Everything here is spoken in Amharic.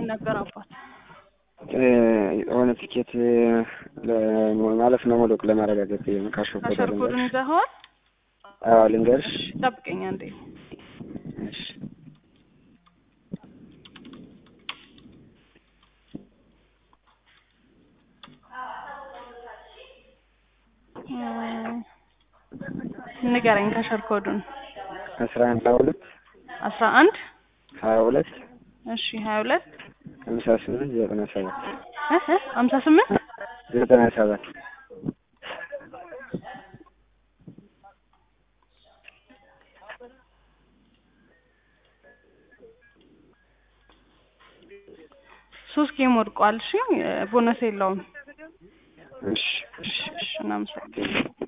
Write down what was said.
ነበር አባት? የሆነ ትኬት ማለት ነው መውደቅ ለማረጋገጥ ካሾፍ ካሸር ኮዱን ይዘኸዋል? አዎ ልንገርሽ። ጠብቀኝ አንዴ። እሺ ንገረኝ ካሸር ኮዱን። አስራ አንድ ሀያ ሁለት አስራ አንድ ሀያ ሁለት እሺ ሀያ ሁለት ሀምሳ ስምንት ዘጠና ሰባት ሀምሳ ስምንት ዘጠና ሰባት ሶስት ጌም ወድቋል። እሺ ቦነስ የለውም። እሺ እሺ እሺ እናመሰግናለን።